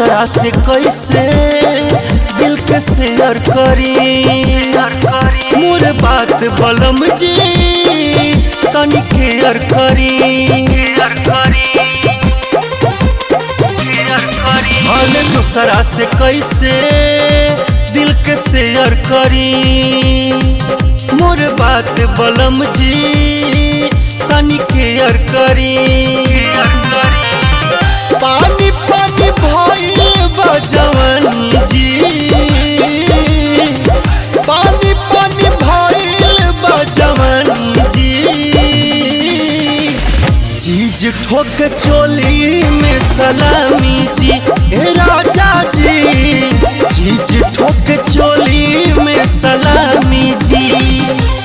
दूसरा से कैसे दिल के शेयर करी मोर बात बलम जी तनी केयर करी हाल दूसरा से कैसे दिल के शेयर करी मोर बात बलम जी तनी केयर करी पानी पानी भइल बा जवानी जी पानी पानी भइल बा जवानी जी चीज ठोक चोली में सलामी जी ए राजा जी चीज ठोक चोली में सलामी जी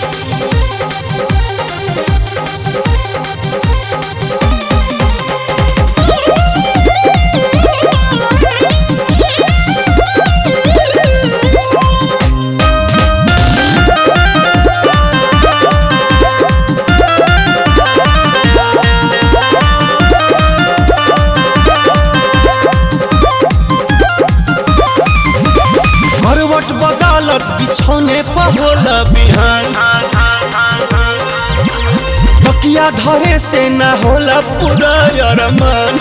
करवट बदलत बिछौने पर होला बिहान तकिया धरे से ना होला पूरा अरमान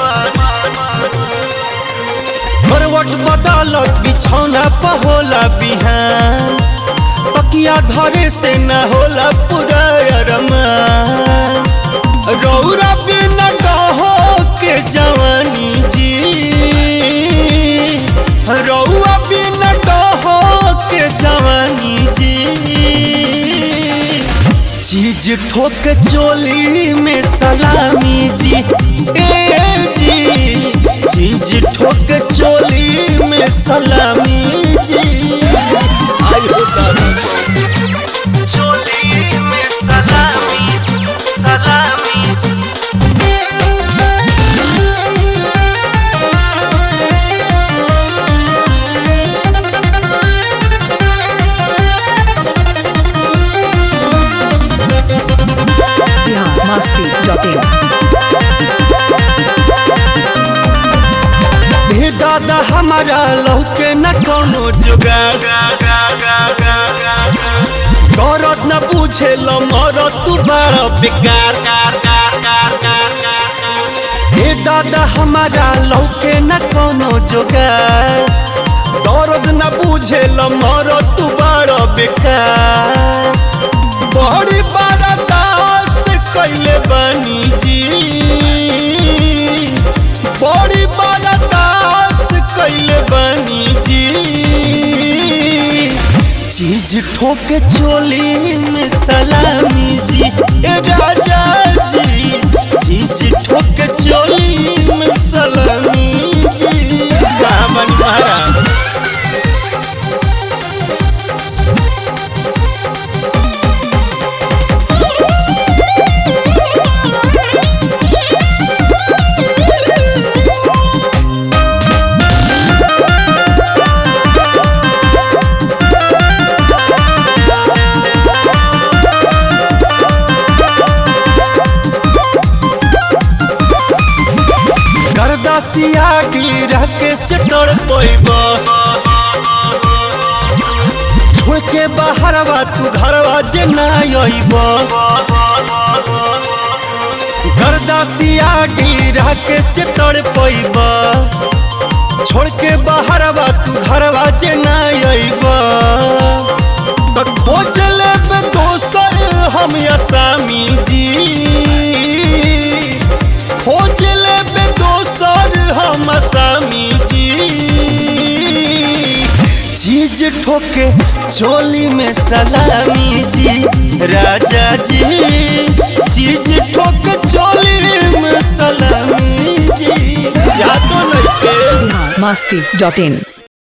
करवट बदलत बिछौना पर होला बिहान तकिया धरे से ना होला पूरा अरमान रौरा बिना डहो के जवानी जी रौआ बिना डहो के जवानी जी चीज ठोक चोली में सलामी जी ए जी चीज ठोक चोली में सलामी जी आई हो दादा चोली में सलामी जी सलामी जी biharmasti.in हे दादा हमारा लौके न कोनो जुगाड़ गरत न बुझे ल मरत तू बड़ा बेकार हे दादा हमारा लौके न कोनो जुगाड़ दर्द न बुझे ल मरत तू बड़ा बेकार बड़ी बड़ा दास कैले बनी जी बड़ी बड़ा दास कैले बनी जी चीज ठोके चोली में सलामी जी ए राजा जी चीज ठोके चोली में सलामी जी कहाँ बनी महाराज गर्दासिया की राकेश चतड़ पैब छोड़ के बाहरवा तू घरवा जे ना अइब गर्दासिया की राकेश चतड़ पैब छोड़ के बाहरवा तू घरवा जे ना अइब त खोज लेब दोसर हम असामी जी खोज लेबे दोसर हम असामी जी चीज ठोके चोली में सलामी जी राजा जी चीज ठोके चोली में सलामी जी यादो नहीं के biharmasti.in